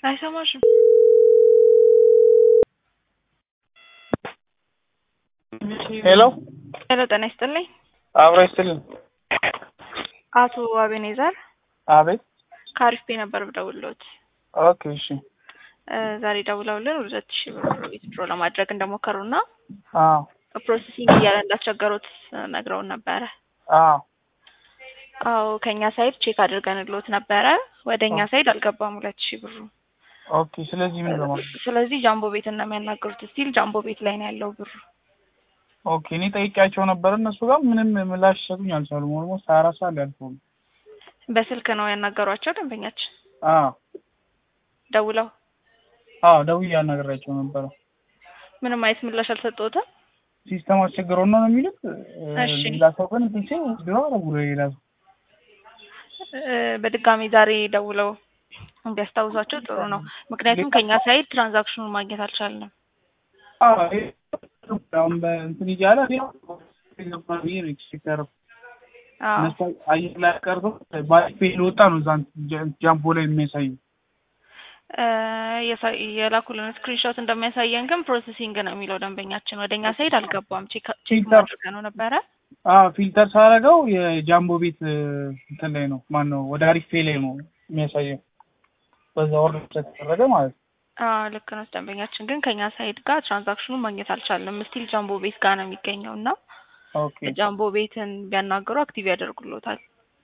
አይሰማሽም? ሄሎ ሄሎ ጤና ይስጥልኝ። አብሮ ይስጥልን። አቶ አቤኔዘር አቤት። ከአሪፍ ቤ ነበር ብደውልዎት። ኦኬ እሺ። እ ዛሬ ደውለውልን ሁለት ሺህ ብር ዊዝድሮ ለማድረግ እንደሞከሩና አዎ ፕሮሰሲንግ እያለ እንዳስቸገሩት ነግረውን ነበረ። አዎ አዎ ከእኛ ሳይድ ቼክ አድርገንልዎት ነበረ። ወደ እኛ ሳይድ አልገባም ሁለት ሺህ ብሩ። ኦኬ። ስለዚህ ምን ለማለት ስለዚህ ጃምቦ ቤት ነው የሚያናገሩት። ስቲል ጃምቦ ቤት ላይ ነው ያለው ብሩ። ኦኬ። እኔ ጠይቄያቸው ነበር እነሱ ጋር ምንም ምላሽ ሰጡኝ አልቻሉም። ኦልሞስት ሀያ አራት ሰዓት ሊያልፈው ነው። በስልክ ነው ያናገሯቸው ደንበኛችን አዎ ደውለው አዎ ደውዬ አናግሬያቸው ነበረ። ምንም አይነት ምላሽ አልሰጠሁትም። ሲስተም አስቸግረው ነው ነው የሚሉት። እሺ። ሌላ ሰው ግን ትቼ ድሮ አረጉ ሌላ ሰው እ በድጋሚ ዛሬ ደውለው እንዲያስታውሷቸው ጥሩ ነው። ምክንያቱም ከእኛ ሳይድ ትራንዛክሽኑን ማግኘት አልቻልንም። አዎ ይሄ አሁን በእንትን እያለ እኔ ገባ ብዬ ነው ኤክስፔክት ያደረኩት። አዎ እነሱ አየር ላይ ቀርቶ ባሪፍ ወጣ ነው እዛ ጃምቦ ላይ የሚያሳየው። እ የሳ- የላኩልን ስክሪንሾት እንደሚያሳየን ግን ፕሮሰሲንግ ነው የሚለው ደንበኛችን ወደ እኛ ሳይድ አልገባም። ቼክ ቼክ ፊልተር ማድረግ ነው ነበረ። አዎ ፊልተር ሳደርገው የጃምቦ ቤት እንትን ላይ ነው ማን ነው ወደ አሪፍ ፔ ላይ ነው የሚያሳየው። በዛ ኦርደር ስለተደረገ ማለት ነው። አዎ ልክ ነው። ደንበኛችን ግን ከእኛ ሳይድ ጋር ትራንዛክሽኑን ማግኘት አልቻልንም። ስቲል ጃምቦ ቤት ጋር ነው የሚገኘው እና ኦኬ ጃምቦ ቤትን ቢያናገሩ አክቲቭ ያደርጉሎታል።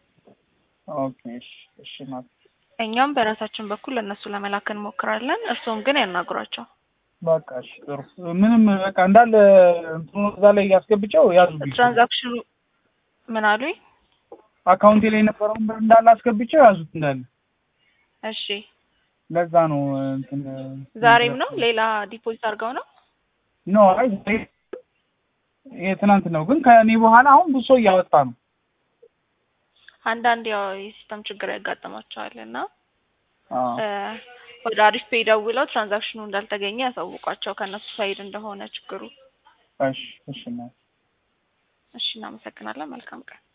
ኦኬ እሺ እሺ ማለት እኛም በራሳችን በኩል ለእነሱ ለመላክ እንሞክራለን። እርስዎም ግን ያናግሯቸው። በቃ እሺ ጥሩ ምንም በቃ እንዳለ እንትኑ እዛ ላይ ያስገብጨው ያዙብኝ ትራንዛክሽኑ ምን አሉኝ? አካውንቴ ላይ የነበረውን ብር እንዳለ አስገብጨው ያዙት እንዳለ እሺ ለዛ ነው እንትን ዛሬም ነው ሌላ ዲፖዚት አድርገው ነው? ኖ አይ ዛሬ የትናንት ነው ግን ከእኔ በኋላ አሁን ብዙ ሰው እያወጣ ነው አንዳንድ ያው የሲስተም ችግር ያጋጥማቸዋል እና አዎ እ ወደ አሪፍ ፔይ ደውለው ትራንዛክሽኑ እንዳልተገኘ ያሳውቋቸው ከእነሱ ሳይድ እንደሆነ ችግሩ። እሺ እሺ እሺ እናመሰግናለን። መልካም ቀን።